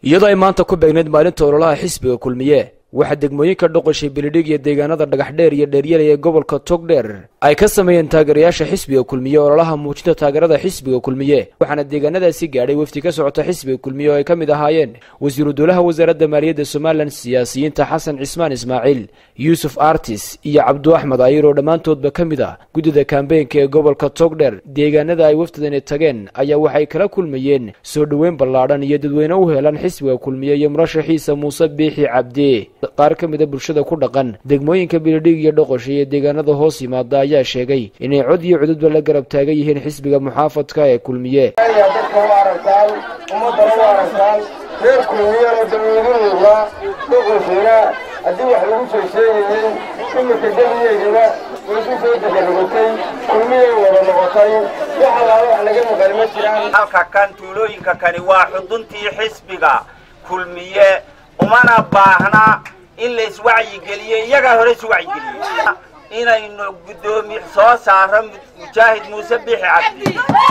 iyadoo ay maanta ku beegnayd maalinta ololaha xisbiga kulmiye waxaa degmooyinka dhoqoshay bilidhig iyo deegaanada dhagaxdheer iyo dheeryalay ee gobolka togdheer ay ka sameeyeen taageerayaasha xisbiga kulmiye ololaha muujinta taageerada xisbiga kulmiye waxaana deegaanadaasi gaadhay wefdi ka socota xisbiga kulmiye oo ay ka mid ahaayeen wasiiru dowlaha wasaaradda maaliyadda somalilan siyaasiyiinta xasan cismaan ismaaciil yuusuf artis iyo cabdu axmed ayir oo dhammaantoodba ka mid ah guddida kambeynka ee gobolka togdheer deegaanada ay wafdidani tageen ayaa waxay kala kulmayeen soo dhoweyn ballaadhan iyo dadweyne u heelan xisbiga kulmiye iyo murashaxiisa muuse biixi cabdi qaar ka mida bulshada ku dhaqan degmooyinka bilidhig iyo dhoqosha iyo deegaanada hoos yimaada ayaa sheegay inay cod iyo cududba la garab taagan yihiin xisbiga muxaafadka ee kulmiye dadka u aragtaan ummadana u aragtaan reer kulmiyana dawladahooda dhoqoshiina haddii wax lagu soo sheegayeen imika daliyeedina way ku soo deganogatay kulmiyay wada noqotay wax allaala wax laga maqan ma jiraan halka kan tuulooyinka kani waa xuduntii xisbiga kulmiye umana baahna in la iswacyigeliyo iyagaa hore iswacyigeliye inaynu guddoomi soo saaro mujaahid muuse biixi cabdi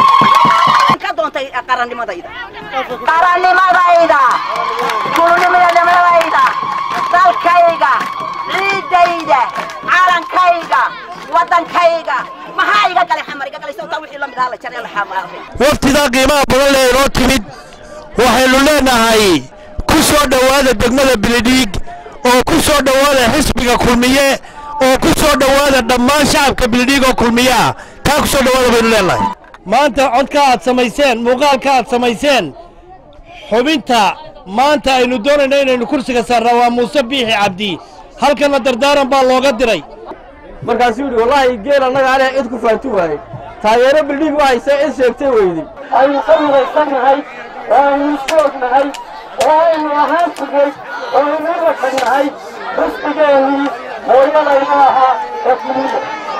ka doontay qarannimadayda qarannimadayda kulnimadnimadayda dalkayga ciidayda calankayga waddankayga maxaa iga galay xamar iga galay sawtaa wixii la mid ahaa la jaray la xamaaray waftidaa qiimaha badan lee inoo timid waxaynu leenahay ku soo dhowaada degmada bilidhiig oo ku soo dhowaada xisbiga kulmiye oo ku soo dhowaada dhammaan shacabka bilidhiig oo kulmiye ah kaa ku soo dhowaada baynu leenahay maanta codka aad samayseen muuqaalka aad samayseen xubinta maanta aynu doonayna inaynu kursiga saarnaa waa muuse biixi cabdi halkanna dardaaran baa looga diray markaasuu yidhi wallaahi geel annaga anaa cid ku faanti waayey taageero bildhig waxayse cid sheegtay weydi aynu ka midaysannahay oo aynu isoognahay oo aynu ahaan jirnay oo aynu u rafadnahay xisbigeennii hooyadayna ahaa ee kulmiye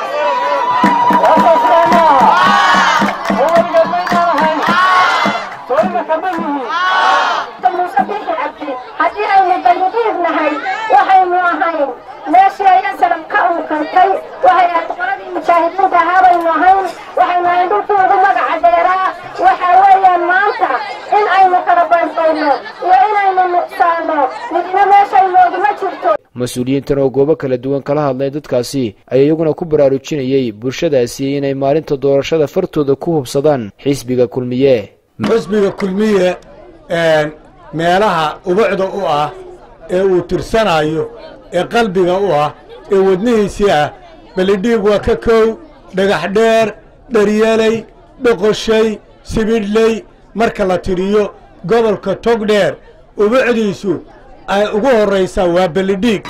waasaasnaa ma aha hooyga maynaan ahayn hooyga ma yihiin muuse biixi cabdi haddii aynu ballidiir nahay waxaynu ahayn meeshii ay asalam ka unkantay waxay ahayd qoladii mujaahidiinta ahaa baynu ahayn waxaynu ahayn dhulkii ugu magaca dheeraa waxa weeyaan maanta in aynu kala baydbayno iyo inaynu nuqsaanno midna meeshay nooguma jirto mas-uuliyiintan oo goobo kala duwan kala hadlay dadkaasi ayaa iyaguna ku baraarujinayey bulshadaasi inay maalinta doorashada fartooda ku hubsadaan xisbiga kulmiye xisbiga kulmiye meelaha ubucda u ah ee uu tirsanayo ee qalbiga u ah ee wadnihiisii ah belidhiig waa ka kow dhagax dheer dharyaley dhoqoshay sibidhley marka la tiriyo gobolka togdheer ubucdiisu ay ugu horraysaa waa belidhiig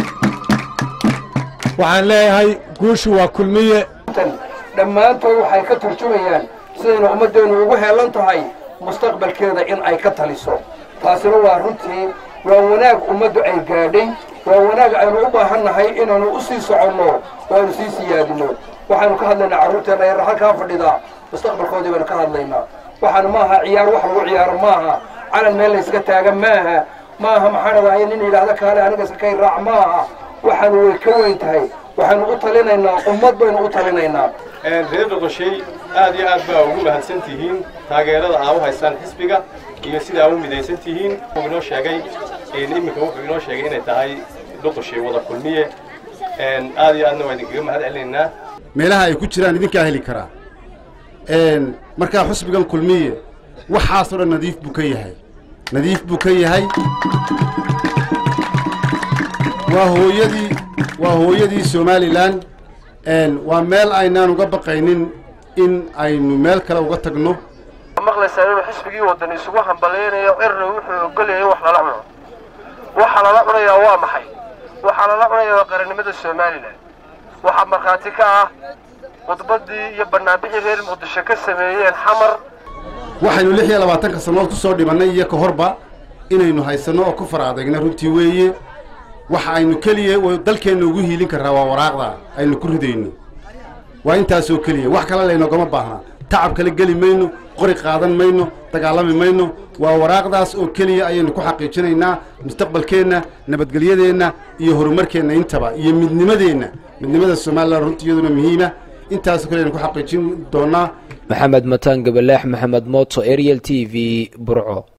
waxaan leeyahay guushu waa kulmiye dhammaantood waxay ka turjumayaan sidaynu ummaddeennu ugu heellan tahay mustaqbalkeeda in ay ka taliso taasina waa runtii waa wanaag ummaddu ay gaadhay waa wanaag aynu u baahannahay inaynu u sii soconno oo aynu sii siyaadinno waxaanu ka hadlaynaa carruurteenna yar halkaa fadhidaa mustaqbalkoodii baynu ka hadlaynaa waxaanu maaha ciyaar wax lagu ciyaaro maaha calan meel layska taaga maaha maaha maxaa dhadahay nin yidhaahda kaale aniga iskakay raac maaha waxaanu way ka weyn tahay waxaynu u talinaynaa ummad baynu u talinaynaa reer dhoqoshay aad iyo aad baa ugu mahadsan tihiin taageerada aa u haystaan xisbiga iyo sida aa u midaysan tihiin inoo sheegay iminka wuxuu inoo sheegay inay tahay dhoqoshay wada kulmiye aad iyo aadna waa idinkaga mahad celinaynaa meelaha ay ku jiraan idinkaa heli karaa markaa xusbigan kulmiye waxaasoo dhan nadiif buu ka yahay nadiif buu ka yahay waa hooyadii waa hooyadii somalilan waa meel aynaan uga baqaynin in aynu meel kale uga tagno maqlaysaa inuu xisbigii waddan isugu hambalaynayo cirna wuxuu ogolyahay wax lala cuno waxa lala cunayaa waa maxay waxaa lala cunayaa waa qarannimada somalilan waxaa markhaati ka ah khudbaddii iyo bannaanbixii reer muqdisho ka sameeyeen xamar waxaynu lix iyo labaatanka sannadood ku soo dhibannay iyo ka horba inaynu haysanno oo ku far adagna runtii weeye waxa aynu keliya dalkeenna ugu hiilin karraa waa waraaqda aynu ku ridayno waa intaasoo keliya wax kale laynoogama baahnaa tacab kale geli mayno qori qaadan mayno dagaalami mayno waa waraaqdaas oo keliya ayaynu ku xaqiijinaynaa mustaqbalkeenna nabadgelyadeenna iyo horumarkeenna intaba iyo midnimadeenna midnimada somalilan runtii iyaduna muhiima intaasoo kale aynu ku xaqiijin doonnaa maxamed mataan gabalaax maxamed mooto ariel t v burco